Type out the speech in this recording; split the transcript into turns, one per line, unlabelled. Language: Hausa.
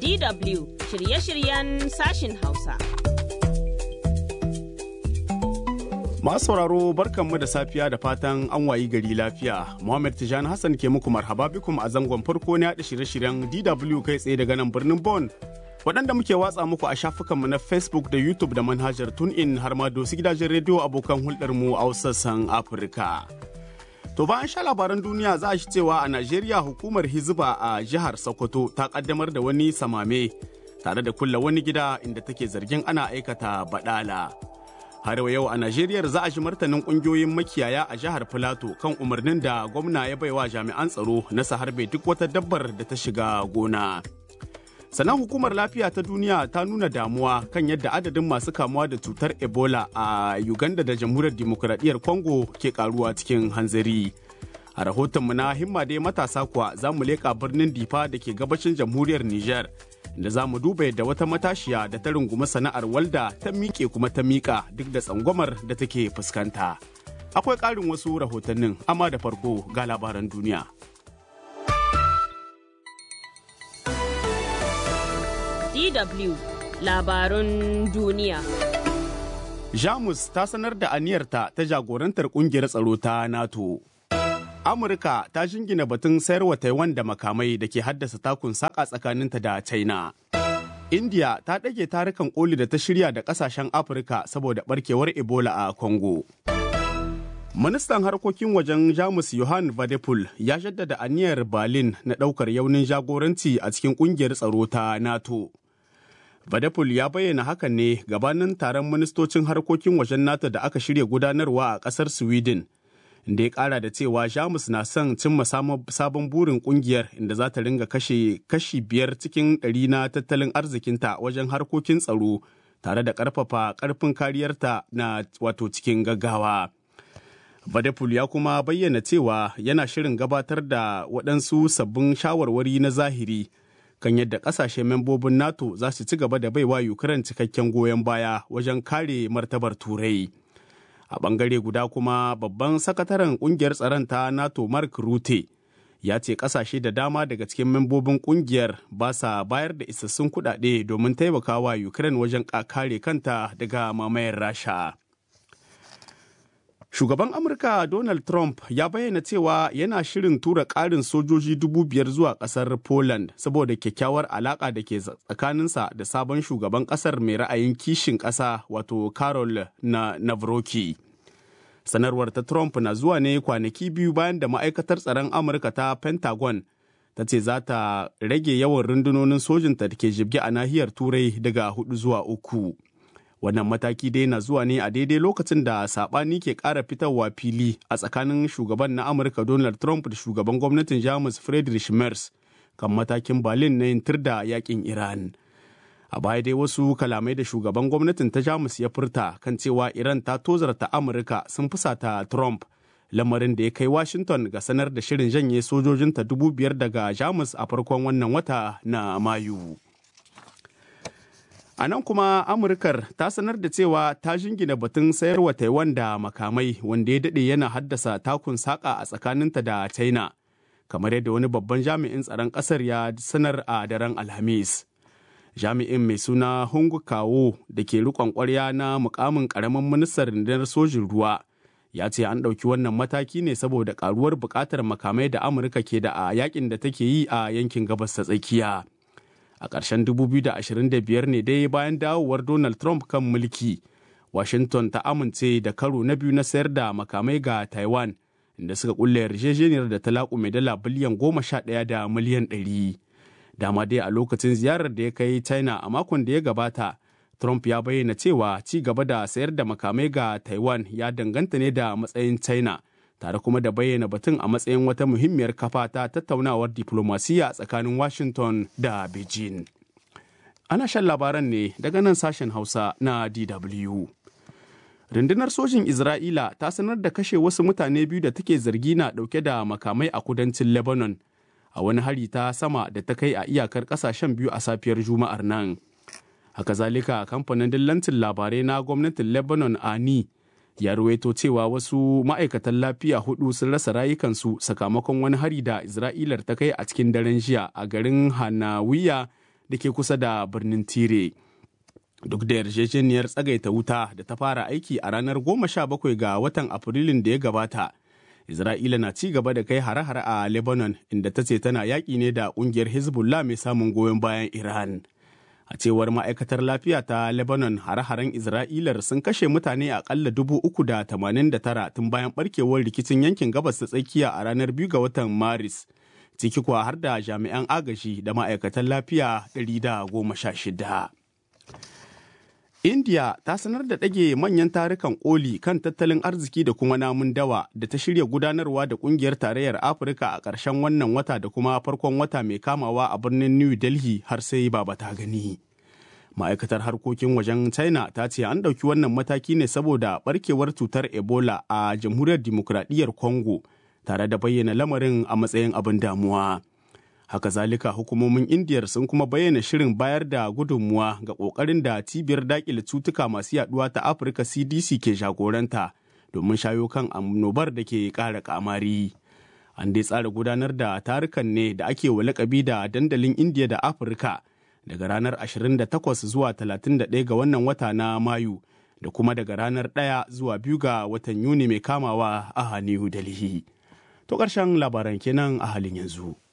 DW shirye-shiryen sashin Hausa.
Masu sauraro barkanmu da safiya da fatan an wayi gari lafiya. Muhammad Tijani Hassan ke muku marhaba bikum a zangon farko na yaɗa shirye-shiryen DW kai tsaye daga nan birnin Bon. Waɗanda muke watsa muku a shafukanmu na Facebook da YouTube da manhajar TuneIn har ma dosu gidajen rediyo abokan hulɗarmu a sassan Afirka. To bayan sha labaran duniya za a shi cewa a Najeriya hukumar Hizba a jihar Sokoto ta kaddamar da wani samame tare da kulla wani gida inda take zargin ana aikata badala. Har yau a Najeriya za a shi martanin kungiyoyin makiyaya a jihar Filato kan umarnin da gwamna ya baiwa jami'an tsaro na harbe duk wata dabbar da ta shiga gona. Sannan hukumar lafiya ta duniya ta nuna damuwa kan yadda adadin masu kamuwa da cutar Ebola a Uganda da jamhuriyar dimokuraɗiyyar Congo ke karuwa cikin hanzari. A rahotonmu na himma dai matasa kuwa za mu leƙa birnin Difa da ke gabashin jamhuriyar Nijar. da za mu duba yadda wata matashiya da ta rungumi sana'ar walda ta miƙe kuma ta miƙa duk da tsangwamar da take fuskanta. Akwai ƙarin wasu rahotannin amma da farko ga labaran duniya.
DW labarun duniya.
Jamus ta sanar da aniyarta ta jagorantar ƙungiyar tsaro ta NATO. Amurka ta jingina batun sayarwa Taiwan da makamai da ke haddasa takun saƙa tsakaninta da China. India ta ɗage tarukan koli da ta shirya da ƙasashen Afirka saboda ɓarkewar Ebola a Congo. Ministan harkokin wajen Jamus Johan Vadepul ya jaddada aniyar Berlin na ɗaukar yaunin jagoranci a cikin ƙungiyar tsaro ta NATO. Vadepul ya bayyana hakan ne gabanin taron ministocin harkokin wajen NATO da aka shirya gudanarwa a ƙasar Sweden. da ya kara da cewa jamus na son cimma sabon burin kungiyar inda za ta ringa kashe kashi biyar cikin ɗari na tattalin arzikinta wajen harkokin tsaro tare da ƙarfafa ƙarfin kariyarta na wato cikin gaggawa. Vadapul ya kuma bayyana cewa yana shirin gabatar da waɗansu sabbin shawarwari na zahiri kan yadda ƙasashe membobin NATO za su ci gaba da baiwa Ukraine cikakken goyon baya wajen kare martabar Turai. a bangare guda kuma babban sakataren kungiyar tsaron ta nato mark rute ya ce kasashe da dama daga cikin membobin kungiyar ba sa bayar da isassun kudade domin taimakawa ukraine wajen kare kanta daga mamayar rasha shugaban amurka donald trump ya bayyana cewa yana shirin tura ƙarin sojoji dubu biyar zuwa ƙasar poland saboda kyakkyawar alaƙa da ke tsakaninsa da sabon shugaban ƙasar mai ra'ayin kishin ƙasa wato carol na navroki sanarwar ta trump na zuwa ne kwanaki biyu bayan da ma'aikatar tsaron amurka ta pentagon ta ce za ta rage yawan rundunonin sojinta da ke jibge a nahiyar turai daga hudu zuwa uku wannan mataki dai na zuwa ne a daidai lokacin da sabani ke ƙara fitarwa fili a tsakanin shugaban na amurka donald trump da shugaban gwamnatin jamus friedrich merz kan matakin berlin na yin da yakin iran a baya dai wasu kalamai da shugaban gwamnatin ta jamus ya furta kan cewa iran ta tozarta amurka sun fusata trump lamarin da ya kai washington ga sanar da shirin janye sojojinta dubu biyar daga jamus a farkon wannan wata na mayu A nan kuma Amurkar ta sanar da cewa ta jingina batun sayarwa Taiwan da makamai wanda ya daɗe yana haddasa takun saƙa a tsakaninta da China, kamar yadda wani babban jami'in tsaron ƙasar ya sanar a daren Alhamis. Jami'in mai suna Hung Kawo da ke riƙon ƙwarya na mukamin ƙaramin ministan rundunar sojin ruwa ya ce an ɗauki wannan mataki ne saboda ƙaruwar buƙatar makamai da Amurka ke da a yakin da take yi a yankin gabas ta tsakiya. a ƙarshen 2025 ne dai bayan dawowar Donald Trump kan mulki. Washington ta amince da karo na biyu na sayar da makamai ga Taiwan, inda suka kulle yarjejeniyar da ta laƙume dala biliyan goma sha ɗaya da miliyan ɗari. Dama dai a lokacin ziyarar da ya kai China a makon da ya gabata, Trump ya bayyana cewa ci gaba da sayar da makamai ga Taiwan ya danganta ne da matsayin China. tare kuma da bayyana batun a matsayin wata muhimmiyar kafa ta tattaunawar diplomasiya tsakanin Washington da Beijing. Ana shan labaran ne daga nan sashen Hausa na DW. Rundunar sojin Isra'ila ta sanar da kashe wasu mutane biyu da take zargi na ɗauke da makamai a kudancin Lebanon a wani hari ta sama da ta kai a iyakar ƙasashen biyu a safiyar Juma'ar nan. Haka zalika kamfanin dillancin labarai na gwamnatin Lebanon Ani ya ruwaito cewa wasu ma'aikatan lafiya hudu sun rasa rayukansu sakamakon wani hari da isra'ilar ta kai a cikin daren jiya a garin hanawiya da ke kusa da birnin Tire. Duk da yarjejeniyar tsagaita wuta da ta fara aiki a ranar 17 ga watan Afrilun da ya gabata, Isra'ila na ci gaba da kai hare-hare a Lebanon inda ta ce tana yaƙi ne da ƙungiyar Hezbollah mai samun goyon bayan Iran. A cewar ma'aikatar lafiya ta Lebanon hare-haren Isra'ilar sun kashe mutane aƙalla dubu uku da tamanin da tara tun bayan ɓarkewar rikicin yankin gabas ta tsakiya a ranar biyu ga watan Maris. Ciki kuwa har da jami'an agaji da ma'aikatan lafiya ɗari da goma sha shida. India ta sanar da ɗage manyan tarukan koli kan tattalin arziki da kuma namun dawa da ta shirya gudanarwa da ƙungiyar tarayyar Afirka a ƙarshen wannan wata da kuma farkon wata mai kamawa a birnin New Delhi har sai baba ta gani. Ma'aikatar harkokin wajen China ta ce an ɗauki wannan mataki ne saboda ɓarkewar cutar Ebola a Jamhuriyar Dimokuraɗiyyar Congo tare da bayyana lamarin a matsayin abin damuwa. haka zalika hukumomin indiyar sun kuma bayyana shirin bayar da gudunmuwa ga kokarin da cibiyar dakile cutuka masu yaduwa ta afirka cdc ke jagoranta domin shayo kan annobar da ke kara kamari an dai tsara gudanar da tarukan ne da ake wa lakabi da dandalin indiya da afirka daga ranar 28 zuwa 31 ga wannan wata na mayu da kuma daga ranar 1 zuwa 2 ga watan yuni mai kamawa a new delhi to ƙarshen labaran kenan a halin yanzu